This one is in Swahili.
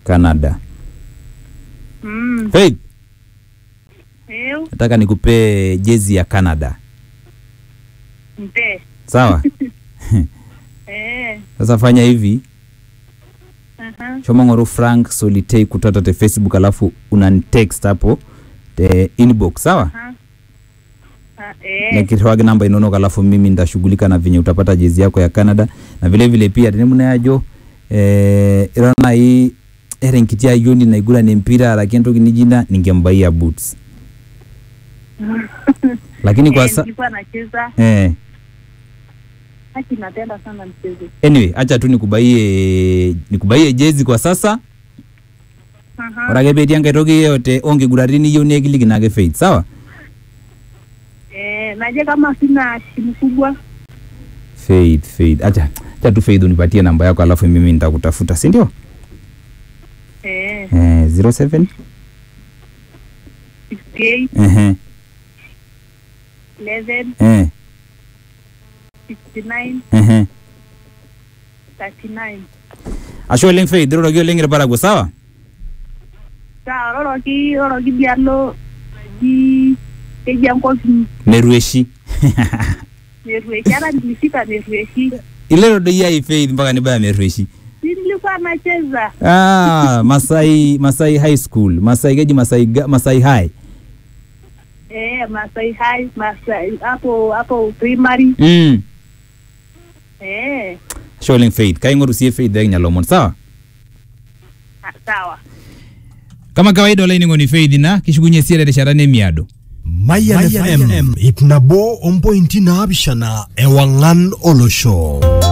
Canada. Mm. Faith, Eu nataka nikupe jezi ya Canada. mpe. Sawa? Eh. Sasa fanya hivi, Aha. choma ng'oru Frank Solitei kutoka te Facebook alafu unanitext hapo te inbox, sawa? Aha. Ah, eh. nikirwage namba inonok alafu mimi ndashughulika na venye utapata jezi yako ya Canada na vile vile pia tenemunayajo eh, irona hii ere nkitia yoni naigurana empira lakini entoki nijina ningembaia boots lakini kwa Eh, sa nilikuwa nacheza eh, haki, napenda sana mchezo. anyway acha tu nikubaie nikubaie jezi kwa sasa Aha. ore ake petii enkae toki yeyote onkiguratin niyieu nekiliki nake Faith sawa Eh, naje kama sina shimu kubwa. Faith Faith acha acha tu Faith unipatie namba yako alafu mimi nitakutafuta si ndio Eh, eh, 07 68, ehe 11, eh 69, ehe 39. ashe oleng Faith iroroki oleng irparakuo sawa Sawa, roroki, roroki dialo naji keji enkop merueshi Merueshi. Hata nilifika Merueshi. ilero doi ai Faith mpaka nibaya merueshi Si nilikuwa nacheza. ah, Masai Masai High School Masai keji Masai ga- Masai High Eh, Masai High, Masai hapo hapo primary. mm. Eh, ashe oleng Faith kaing'oru sie Faith ekinya lomon sawa ah, sawa. kama kawaida olainining'oni Faith na kishukunye sie terishata nemiado Mayan FM ip nabo ompointi naapishana ewang'an olosho